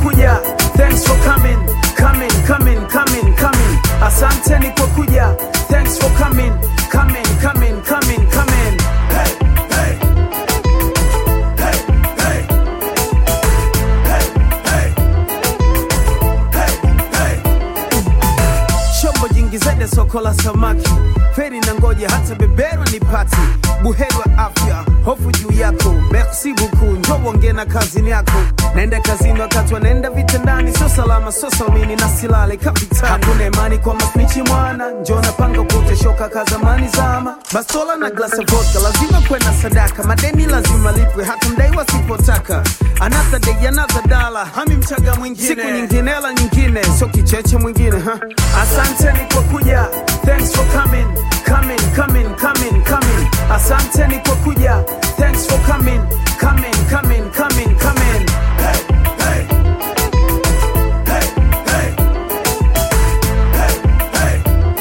kuja, thanks for coming, coming, coming, coming, coming. Asanteni kwa kuja, thanks for coming, coming, coming, coming, coming. Hey, hey. Hey, hey. Hey, hey. Hey, hey. Shombo jingi zaidi soko la samaki, feri na ngoja hata beberwa ni pati, buheri wa afya, hofu juu yako, merci beaucoup, njoo uongee na kazini yako. Naenda kazini wakati wanaenda vitandani, sio salama, sio salmini na silale kapitani. Hakuna imani kwa masnichi mwana, njoo napanga kuteshoka ka zamani zama, bastola na glasi ya vodka, lazima kwenda sadaka, madeni lazima lipwe, hata mdai wasipotaka. Another day, another dollar, hami mchaga mwingine, siku nyingine hela nyingine, sio kicheche mwingine ha. Asanteni kwa kuja, thanks for coming, coming, coming, coming, coming. Asanteni kwa kuja, thanks for coming, coming, coming, coming, coming. Hey, hey. Hey, hey. Hey, hey.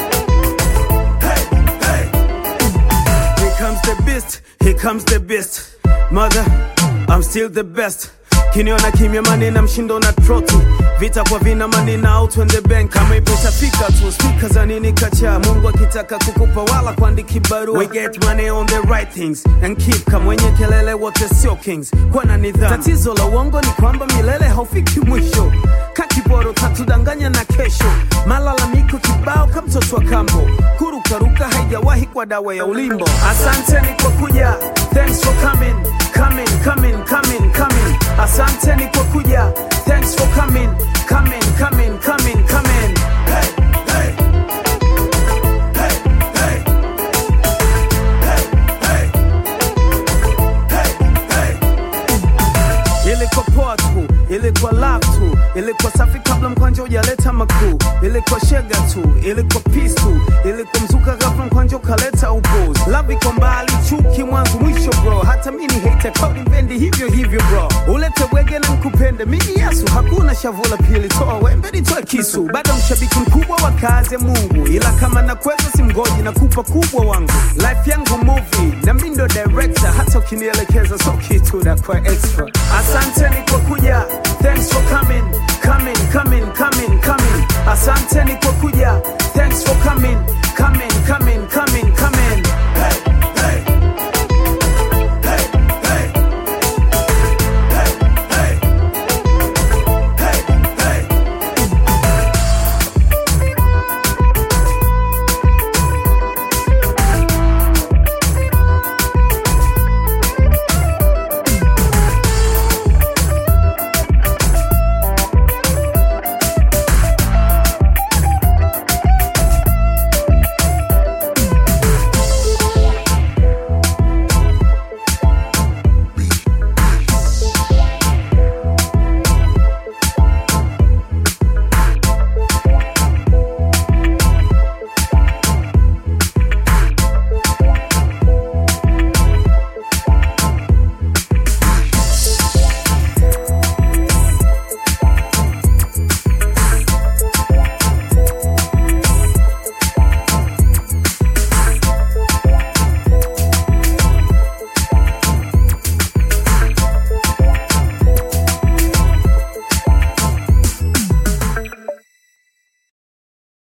Hey, hey. Here comes the beast, here comes the beast. Mother, I'm still the best. Kiniona kimya manina mshindo na troti vita kwa vina manina out when the bank kama ipeshafika tu speaker za nini kacha Mungu akitaka kukupa wala kuandiki barua we get money on the right things and keep kama wenye kelele wote sio kings kwa na nidhamu tatizo la uongo ni kwamba milele haufiki mwisho kakiboro tatudanganya na kesho malalamiko kibao kama mtoto wa kambo kurukaruka haijawahi kwa dawa ya ulimbo asanteni kwa kuja thanks for coming coming coming coming coming asanteni kwa kuja thanks for coming coming coming coming coming hey, hey. Hey, hey. Hey, hey. Hey, hey. Ilikuwa poa tu, ilikuwa love tu, ilikuwa safi kabla mkwanja hujaleta makuu, ilikuwa shega tu, ilikuwa peace tu, ilikuwa mzuka ghafla mkwanja ukaleta upuzi. Love iko mbali, chuki mwanzo mwisho bro, hata mimi ni hater kauli mpendi hivyo hivyo bro, ulete wege na nkupende mimi Yesu, hakuna shavula pili, toa wembe nitoe kisu, bado mshabiki mkubwa wa kazi ya Mungu, ila kama nakweza simgoji na kupa kubwa wangu, life yangu movie na mimi ndo director, hata ukinielekeza so kitu na kwa extra. Asanteni kwa kuja, thanks for coming, coming, coming, coming, coming. Asanteni kwa kuja, thanks for coming, coming, coming, coming, coming.